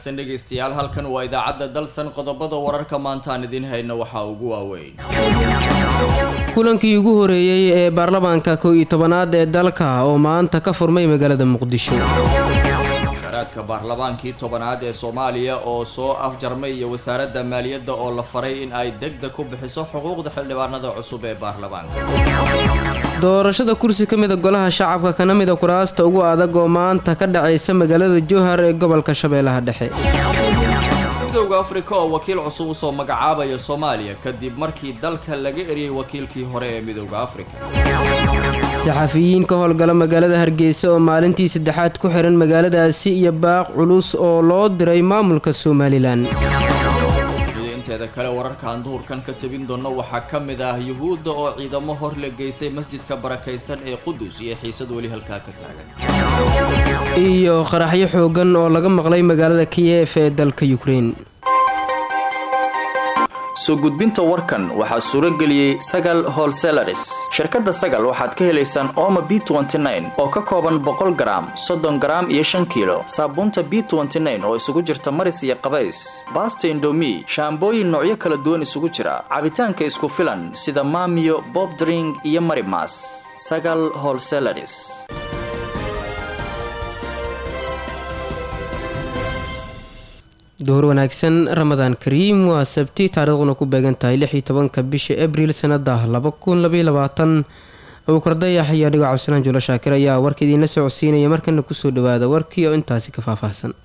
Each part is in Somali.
wanaagsan dhegaystayaal halkan waa idaacadda dalsan qodobada wararka maantaan idiin hayna waxaa ugu waaweyn kulankii ugu horeeyey ee baarlamaanka kow iyo tobanaad ee dalka oo maanta ka furmay magaalada muqdisho sharaadka baarlamaankii tobanaad ee soomaaliya oo soo afjarmay iyo wasaaradda maaliyadda oo la faray in ay degdeg ku bixiso xuquuqda xildhibaanada cusub ee baarlamaanka doorashada kursi ka mida golaha shacabka kana mida kuraasta ugu adag oo maanta ka dhacaysa magaalada jowhar ee gobolka shabeellaha dhexe midowda afrika oo wakiil cusub usoo magacaabaya soomaaliya kadib markii dalka laga eriyey wakiilkii hore ee midowda afrika saxafiyiin ka howlgala magaalada hargeysa oo maalintii saddexaad ku xihan magaaladaasi iyo baaq culus oo loo diray maamulka somalilan inteeda kale wararkaan duhurkan ka tabin doonno waxaa ka mid ah yuhuudda oo ciidamo hor la geysay masjidka barakaysan ee qudus iyo xiisad weli halkaa ka taagan iyo qaraxyo xoogan oo laga maqlay magaalada kiyef ee dalka yukrein soo gudbinta warkan waxaa suuro geliyey sagal holselaris shirkadda sagal waxaad ka helaysaan ooma b oo ka kooban boqol garaam soddon garaam iyo shan kiilo saabuunta b oo isugu jirta maris iyo qabays baasta indomi shaambooyin noocyo kala duwan isugu jira cabitaanka isku filan sida maamiyo bobdring iyo marimas sagal holselaris duhur wanaagsan ramadaan kariim waa sabti taariikhduna ku beegan tahay lix iyo tobanka bisha abriil sanada laba kun labaiy labaatan abuukardayax iyo adhigoo cabdisalaan juulo shaakir ayaa warka idiinla socodsiinaya markana kusoo dhawaada warkii oo intaasi ka faahfaahsan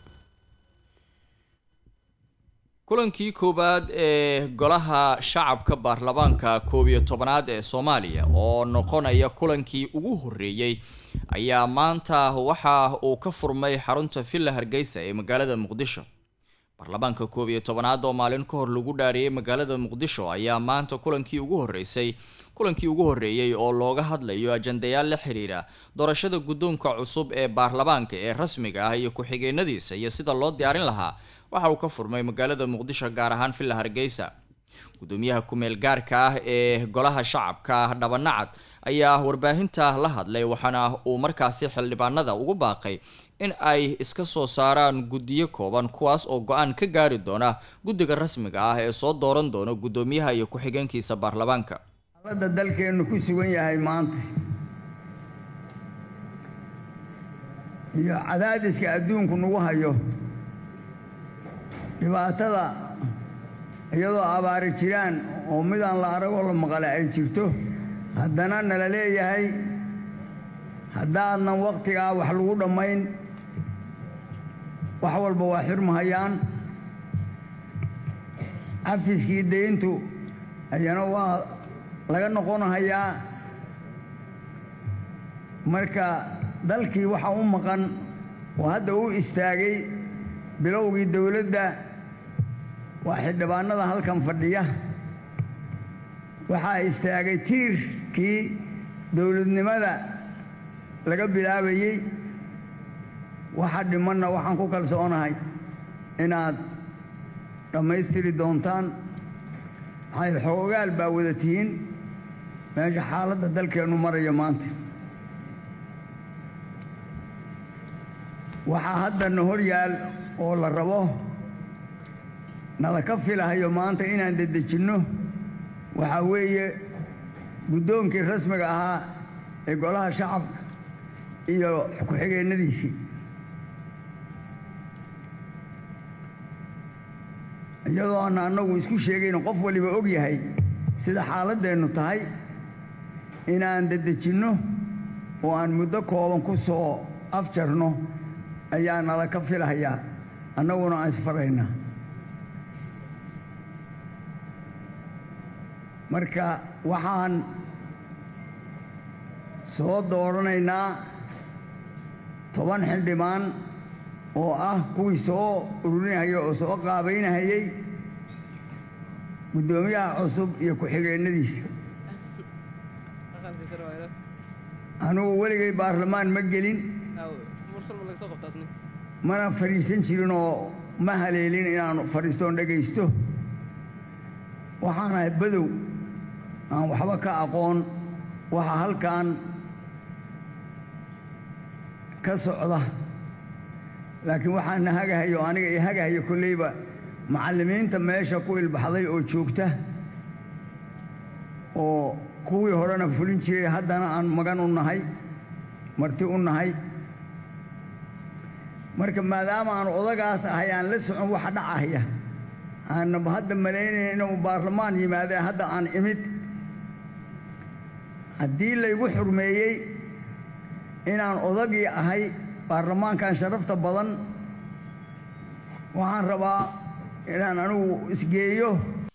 kulankii koowaad ee golaha shacabka baarlamaanka koob iyo tobanaad ee soomaaliya oo noqonaya kulankii ugu horeeyey ayaa maanta waxa uu ka furmay xarunta villa hargeysa ee magaalada muqdisho baarlamaanka koob iyo tobanaad oo maalin ka hor lagu dhaariyey magaalada muqdisho ayaa maanta kulankii ugu horeysay kulankii ugu horeeyey oo looga hadlayo ajandayaal la xiriira doorashada guddoonka cusub ee baarlamaanka ee rasmiga ah iyo ku-xigeenadiisa iyo sida loo diyaarin lahaa waxa uu ka furmay magaalada muqdisho gaar ahaan villa hargeysa gudoomiyaha ku-meel gaarka ah ee golaha shacabka dhabanacad ayaa warbaahinta la hadlay waxaana uu markaasi xildhibaanada ugu baaqay in ay iska soo saaraan guddiyo kooban kuwaas oo go-aan ka gaari doona guddiga rasmiga ah ee soo dooran doona guddoomiyaha iyo ku-xigeenkiisa baarlamaanka xaaladda dalkeennu ku sugan yahay maanta iyo cadaadiska adduunku nagu hayo dhibaatada iyadoo abaari jiraan oo midaan la aragoo la maqale ay jirto haddana nala leeyahay haddaadnan wakhtigaa wax lagu dhammayn wax walba waa xirmahayaan cafiskii dayntu ayana waa laga noqonahayaa marka dalkii waxa u maqan oo hadda u istaagay bilowgii dowladda waa xildhibaanada halkan fadhiya waxaa istaagay tiirkii dowladnimada laga bilaabayey waxa dhimanna waxaan ku kalsoonahay inaad dhammaystiri doontaan maxay xoogaal baa wada tihiin meesha xaaladda dalkeennu marayo maanta waxaa haddana hor yaal oo la rabo nala ka filahayo maanta inaan dedejinno waxaa weeye guddoonkii rasmiga ahaa ee golaha shacabka iyo ku-xigeennadiisii iyadoo aana annagu isku sheegayno qof waliba og yahay sida xaaladdeennu tahay inaan dedejinno oo aan muddo kooban ku soo afjarno ayaa nala ka filahayaa annaguna aan isfaraynaa marka waxaan soo dooranaynaa toban xildhibaan oo ah kuwii soo ururinahaya oo soo qaabaynahayey guddoomiyaha cusub iyo ku-xigeennadiisa anugu weligay baarlamaan ma gelin mana fadhiisan jirin oo ma haleelin inaan fadhiistoon dhegaysto waxaan ahay badow aan waxba ka aqoon waxa halkan ka socda laakiin waxaana hagahayo aniga i hagahayo kolleyba macallimiinta meesha ku ilbaxday oo joogta oo kuwii horena fulin jiray haddana aan magan u nahay marti u nahay marka maadaama aan odagaas ahay aan la socon waxa dhacaya aanaba hadda malaynayn inuu baarlamaan yimaadee hadda aan imid haddii laygu xurmeeyey inaan odagii ahay baarlamaankan sharafta badan waxaan rabaa inaan anigu isgeeyo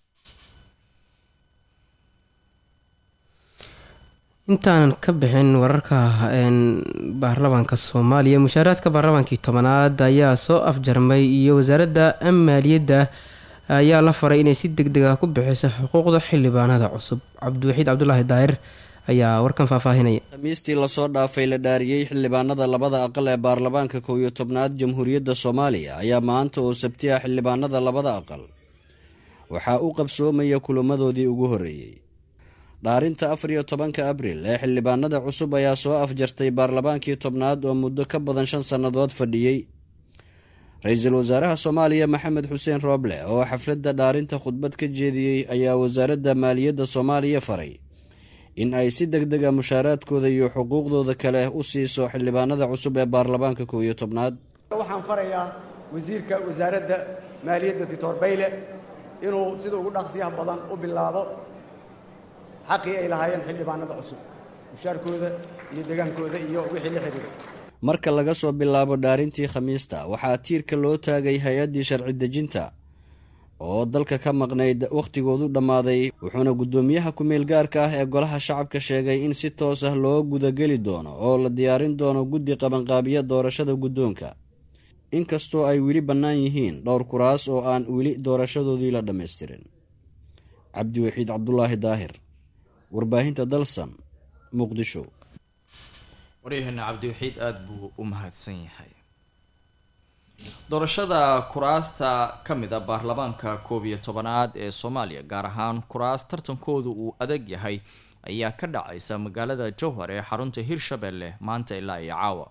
intaanan ka bixin wararka baarlamaanka soomaaliya mushaaraadka baarlamaankii tobanaad ayaa soo afjarmay iyo wasaaradda maaliyadda ayaa la faray inay si deg deg ah ku bixiso xuquuqda xildhibaanada cusub cabdiwaxiid cabdulaahi daahir ayaa warkan faahfaahinaya khamiistii lasoo dhaafay la dhaariyey xildhibaanada labada aqal ee baarlamaanka kow iyo tobnaad jamhuuriyadda soomaaliya ayaa maanta oo sabti ah xildhibaanada labada aqal waxaa u qabsoomaya kulamadoodii ugu horreeyey dhaarinta afar iyo tobanka abril ee xildhibaanada cusub ayaa soo afjartay baarlamaankii tobnaad oo muddo ka badan shan sannadood fadhiyey ra-iisul wasaaraha soomaaliya maxamed xuseen rooble oo xafladda dhaarinta khudbad ka jeediyey ayaa wasaaradda maaliyadda soomaaliya faray in ay si deg deg a mushaaraadkooda iyo xuquuqdooda kale u siiso xildhibaanada cusub ee baarlamaanka kow iyo tobnaad waxaan farayaa wasiirka wasaaradda maaliyadda doctor bayle inuu sida ugu dhaqsiyaha badan u bilaabo xaqii ay lahaayeen xildhibaanada cusub mushaarkooda iyo degaankooda iyo wixii la xidhiiray marka laga soo bilaabo dhaarintii khamiista waxaa tiirka loo taagay hay-addii sharci dejinta oo dalka ka maqnayd wakhtigoodu dhammaaday wuxuuna guddoomiyaha ku-meel gaarka ah ee golaha shacabka sheegay in si toos ah loo gudageli doono oo la diyaarin doono guddi qabanqaabiya doorashada guddoonka inkastoo ay weli bannaan yihiin dhowr kuraas oo aan weli doorashadoodii la dhammaystirin cabdiwaxiid cabdulaahi daahir warbaahinta dalsam muqdisho waryaheena cabdiwaxiid aada buu u mahadsan yahay doorashada kuraasta ka mid a baarlamaanka koob iyo tobanaad ee soomaaliya gaar ahaan kuraas tartankoodu uu adag yahay ayaa ka dhacaysa magaalada jowhar ee xarunta hirshabelle maanta ilaa iyo caawa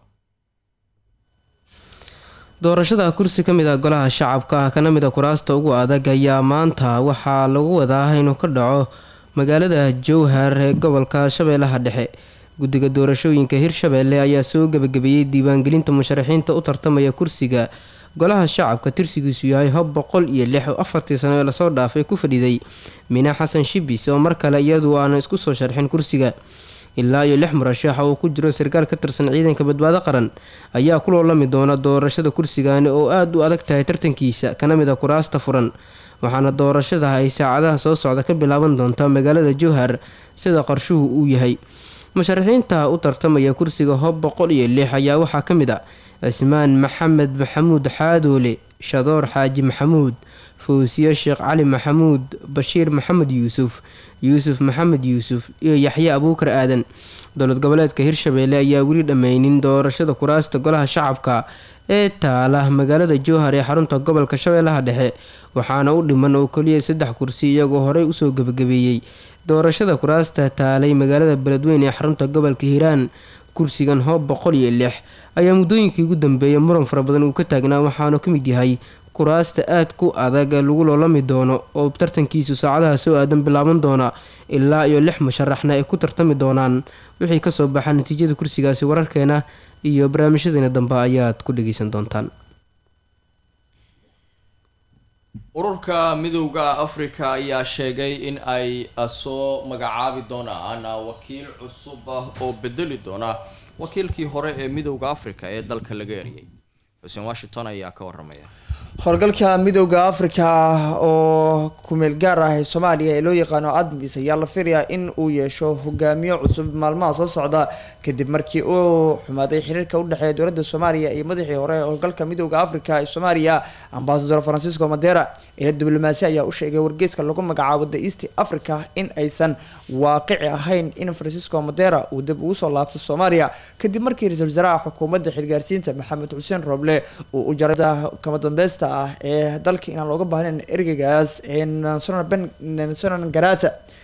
doorashada kursi ka mid ah golaha shacabka kana mid a kuraasta ugu adag ayaa maanta waxaa lagu wadaa inuu ka dhaco magaalada jowhar ee gobolka shabeellaha dhexe guddiga doorashooyinka hirshabeelle ayaa soo gebagabeeyey diiwaangelinta musharaxiinta u tartamaya kursiga golaha shacabka tirsigiisu yahay hob boqol iyo lix oo afartii sano ee lasoo dhaafay ku fadhiday mina xasan shibis oo mar kale iyadu aana isku soo sharxin kursiga ilaa iyo lix murashax oo ku jiro sarkaal ka tirsan ciidanka badbaado qaran ayaa ku loolami doona doorashada kursigani oo aada u adag tahay tartankiisa kana mid a kuraasta furan waxaana doorashada ay saacadaha soo socda ka bilaaban doontaa magaalada jowhar sida qarshuhu uu yahay musharaxiinta u tartamaya kursiga hob boqol iyo lix ayaa waxaa ka mid a cismaan maxamed maxamuud xaadoole shadoor xaaji maxamuud fawsiye sheekh cali maxamuud bashiir maxamed yuusuf yuusuf maxamed yuusuf iyo yaxye abuukar aadan dowlad goboleedka hirshabeelle ayaa weli dhammaynin doorashada kuraasta golaha shacabka ee taala magaalada jowhar ee xarunta gobolka shabeellaha dhexe waxaana u dhiman oo keliya saddex kursi iyagoo horey usoo gebagabeeyey doorashada kuraasta taalay magaalada beledweyne ee xarunta gobolka hiiraan kursigan hoob boqol iyo lix ayaa muddooyinkii ugu dambeeyay muran fara badan uu ka taagnaa waxaanu ka mid yahay kuraasta aad ku adag lagu loolami doono oo tartankiisu saacadaha soo aadan bilaaban doona ilaa iyo lix musharaxna ay ku tartami doonaan wixii kasoo baxa natiijada kursigaasi wararkeena iyo barnaamijyadeena dambe ayaad ku dhageysan doontaan ururka midowda afrika ayaa sheegay in ay soo magacaabi doonaan wakiil cusub ah oo bedeli doona wakiilkii hore ee midowda afrika ee dalka laga eriyay xuseen washington ayaa ka waramaya howlgalka midooda afrika oo kumeel gaar ah ee soomaaliya ee loo yaqaano admis ayaa la filayaa in uu yeesho hogaamiyo cusub maalmaha soo socda kadib markii uu xumaaday xiriirka udhexeeya dowladda soomaaliya iyo madaxii hore ee howlgalka midooda afrika ee soomaaliya ambasador francisco madera ila diblomaasi ayaa u sheegay wargeyska lagu magacaabo the east africa in aysan waaqici ahayn in francisco madera uu dib ugu soo laabto soomaaliya kadib markii ra-iisul wasaaraha xukuumadda xilgaarsiinta maxamed xuseen roble uu u jaray kama dambeysta ah ee dalka inaan looga baahnayn ergeygaas ee nansonan garata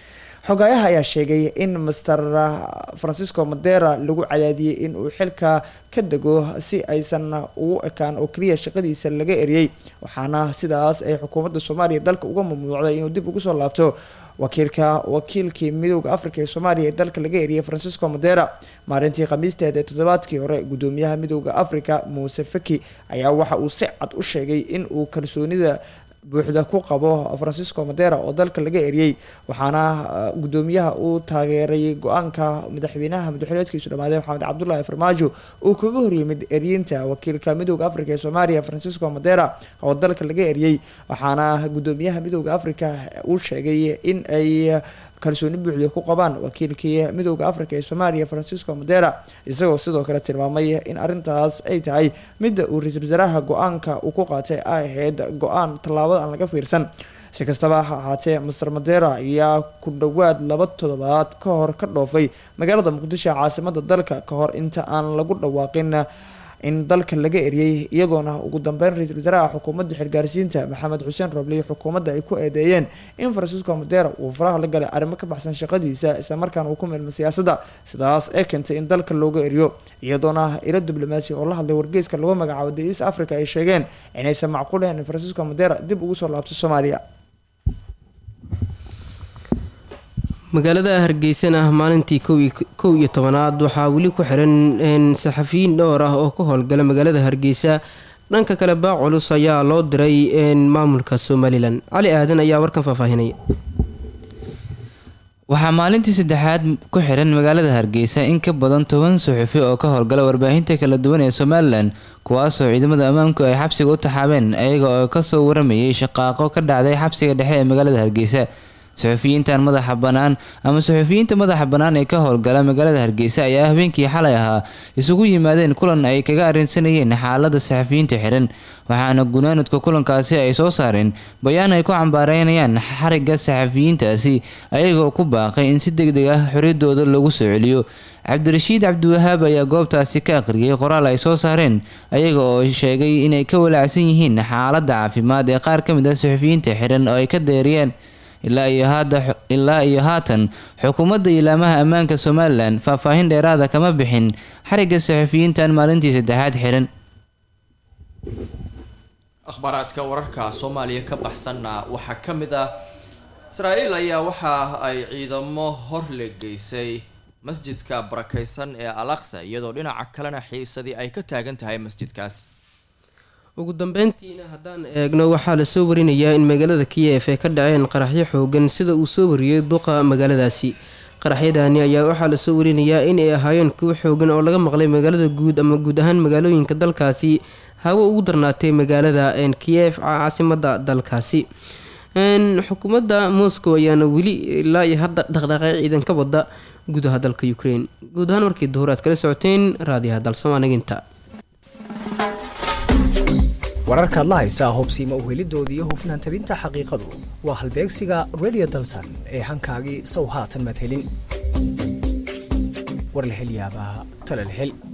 xogaayaha ayaa sheegay in master francisco madera lagu cadaadiyey in uu xilka ka dego si aysan ugu ekaan oo keliya shaqadiisa laga eriyey waxaana sidaas ay xukuumadda soomaaliya dalka uga mamnuucday inuu dib ugu soo laabto wakiilka wakiilkii midooda africa ee soomaaliya ee dalka laga eriyay francisco madera maalintii khamiisteed ee toddobaadkii hore gudoomiyaha midooda africa muuse faki ayaa waxa uu si cad u sheegay in uu kalsoonida buuxda ku qabo francisco madera oo dalka laga eriyey waxaana gudoomiyaha uu taageeray go-aanka madaxweynaha madaxweyneedkiisu dhamaaday maxamed cabdulaahi farmaajo uu kaga horyimid eryinta wakiilka midooda africa ee soomaaliya francisco madera oo dalka laga eriyey waxaana gudoomiyaha midooda africa uu sheegay in ay kalsooni buuxda ku qabaan wakiilkii midooda africa ee soomaaliya francisco madera isagoo sidoo kale tilmaamay in arrintaas ay tahay midda uu ra-iisul wasaaraha go-aanka uu ku qaatay ay ahayd go-aan tallaabada aan laga fiirsan si kastaba ha ahaatee master madera ayaa ku dhowaad laba toddobaad ka hor ka dhoofay magaalada muqdisho caasimada dalka ka hor inta aan lagu dhawaaqin in dalka laga eriyey iyadoona ugu dambeyn ra-iisul wasaaraha xukuumadda xilgaarsiinta maxamed xuseen roble xukuumadda ay ku eedeeyeen in francisco madera uu faraha la galay arrimo ka baxsan shaqadiisa islamarkaana uu ku meelma siyaasadda sidaas ee keentay in dalka looga eriyo iyadoona ilo diblomaasi oo la hadlay wargeyska lagu magacaabo the east africa ay sheegeen inaysan macquulayn in francisco madera dib ugu soo laabto soomaaliya magaalada hargeysana maalintii kow iyo tobanaad waxaa weli ku xiran saxafiyiin dhowr ah oo ka howlgala magaalada hargeysa dhanka kale baa culus ayaa loo diray maamulka somalilan cali aadan ayaa warkan faahfaahinaya waxaa maalintii saddexaad ku xiran magaalada hargeysa in ka badan toban suxufi oo ka howlgala warbaahinta kala duwan ee somalilan kuwaasoo ciidamada ammaanku ay xabsiga u taxaabeen ayaga oo kasoo waramayay shaqaaqo ka dhacday xabsiga dhexe ee magaalada hargeysa suxufiyiintan madaxa bannaan ama suxufiyiinta madaxa bannaan ee ka howlgala magaalada hargeysa ayaa habeenkii xalay ahaa isugu yimaadeen kulan ay kaga arrinsanayeen xaalada saxafiyiinta xiran waxaana gunaanudka kulankaasi ay soo saareen bayaan ay ku cambaareynayaan xariga saxafiyiintaasi ayagoo ku baaqay in si deg deg ah xoriyadooda lagu soo celiyo cabdirashiid cabdiwahaab ayaa goobtaasi ka aqriyay qoraal ay soo saareen ayaga oo sheegay inay ka walaacsan yihiin xaaladda caafimaad ee qaar ka mid ah suxufiyiinta xiran oo ay ka deeriyeen ilaa iyo haatan xukuumadda ilaamaha ammaanka somalilan faahfaahin dheeraada kama bixin xariga saxufiyiintan maalintii saddexaad xiran akhbaaraadka wararka soomaaliya ka baxsanna waxaa ka mid ah israa-el ayaa waxa ay ciidamo hor le geysay masjidka barakeysan ee al aqsa iyadoo dhinaca kalena xiisadii ay ka taagan tahay masjidkaas ugu dambeyntiina haddaan eegno waxaa lasoo warinayaa in magaalada kiyef ay ka dhaceen qaraxyo xoogan sida uu soo wariyey duqa magaaladaasi qaraxyadaani ayaa waxaa lasoo warinayaa inay ahaayeen kuwo xoogan oo laga maqlay magaalada guud ama guud ahaan magaalooyinka dalkaasi hawo ugu darnaatay magaalada kiyef caasimada dalkaasi xukuumadda moscow ayaana weli ilaa iyo hadda dhaqdhaqaaq ciidan ka wada gudaha dalka ukraine guud ahaan markii duhur aad kala socoteen raadiyaha dalsamaanaginta wararkaad la haysaa hubsiima uhelidooda iyo hufnaan tabinta xaqiiqadu waa halbeegsiga redio dalsan ee hankaagii sow haatan madhelin war la hel yaabaa tala la hel